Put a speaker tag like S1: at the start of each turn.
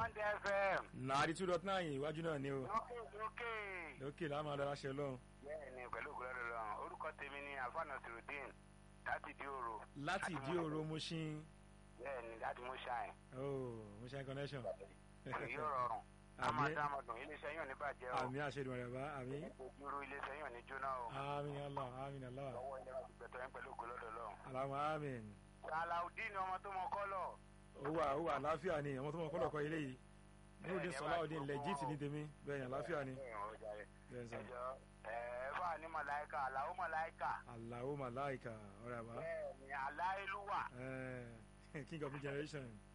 S1: Bond FM.
S2: nàárí two dot nine iwájú náà ni o
S1: lókè lókè.
S2: lókè láàmú adára ṣe lọ́hùn.
S1: bẹ́ẹ̀ni pẹ̀lú ògbólọ́dọ̀ lọ́rùn orúkọ tèmi ni alfana sirudin láti di oro.
S2: láti ìdí òro Mushin
S1: bẹ́ẹ̀ni láti mú ṣáìn.
S2: oh Mushin connection.
S1: èyí ò rọrùn. a máa dá ọmọdún iléeṣẹ́ yóò ní bàjẹ́ o.
S2: àmì àṣẹdùn rẹ̀ bá àmì.
S1: ìgbòjúrú iléeṣẹ́ yóò ní jóná o.
S2: àmín Allah àmín Allah
S1: lọ́wọ́ ilé wa ti gbẹ̀tọ̀ yín pẹ̀lú ògbólọ́dọ̀ lọ́rùn.
S2: alamu àmín.
S1: Salaudeen ọmọ tó mọ kọ́lọ̀.
S2: ó wà ó wà àláfíà ni àwọn tó mọ kọ́lọ̀ kọ́ ilé yìí. Nurudeen Salaudeen legit ni tèmi bẹ́ẹ̀ ni àláfíà ni. bẹ́ẹ̀ sọ
S1: ẹjọ́ ẹ̀ẹ́fà ní màláìka àlàó màláìka.
S2: Allahu malaika ọ̀rẹ́ àbá
S1: bẹ́ẹ̀ni aláìlúwà.
S2: king of new generation